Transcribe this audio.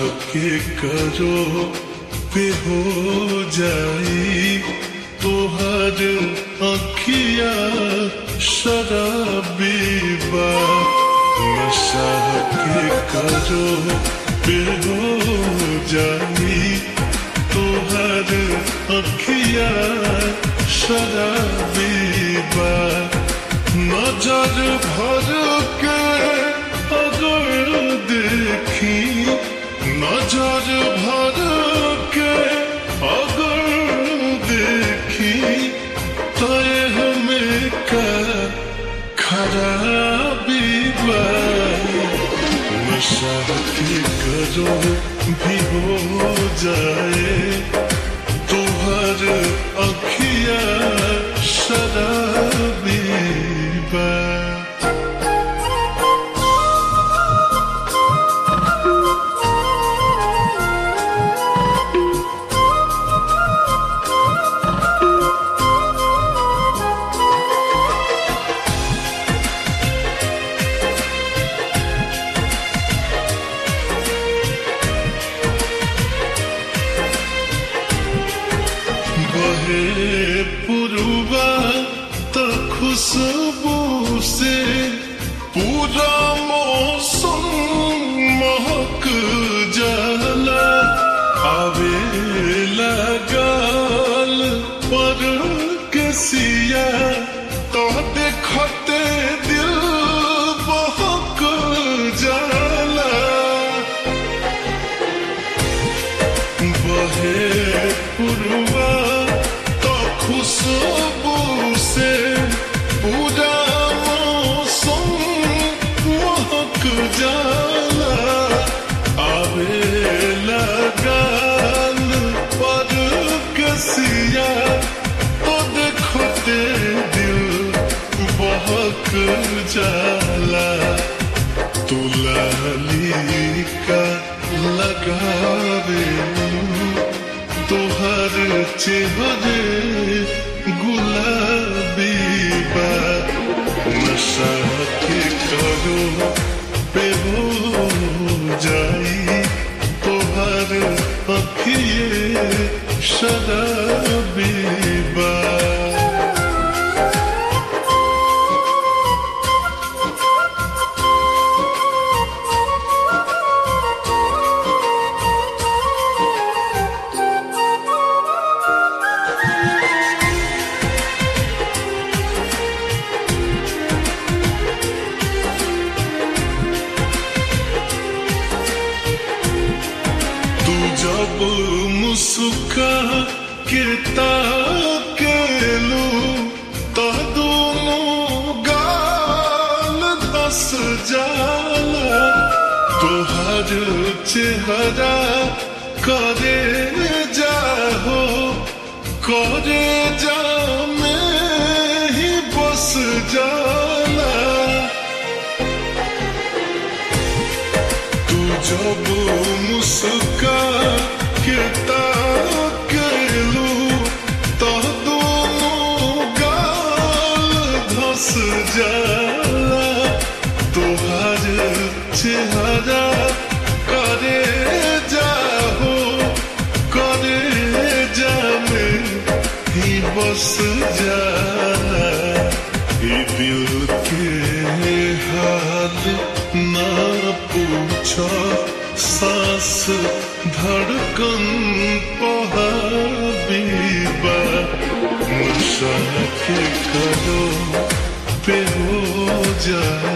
के करो पे हो जाई तोहर अखिया शराबी बा नशा के करो पे हो जाई तोहर अखिया शराबी बा नजर भर के अगर देखी नजर भर के अगर देखी तो हमें का खराबी बा नशा के करो भी हो जाए तुहर अखिया शराबी बा बहे पुरुबा तो खुशबू से पूरा मौसम महक जाला आवे लगाल पर के सिया तो देखते दिल बहक जाला बहे पुरवा तो खुशबू से पूरा मौसम महक जाला आवे लगाल पर कसिया तो देखते दिल बहक जाला तुलाली का लगावे तोहर चेहरे गुलाबी बा नशा के करो पे हो जाई तोहर अखिए शराबी बा तू जब मुस्का के ताकेलू तो दोनों गाल धस जाला तोहर चेहरा करे जाहो करे जा में ही बस जाला तू जब मुस्का के ताकेलू तो दोनों गाल धस जाला तोहर चेहरा करे जाहो करे जामे ही बस जाला ये दिल के हाल ना पूछो सांस धड़कन पहाबीबा नशा के करो पे हो जाए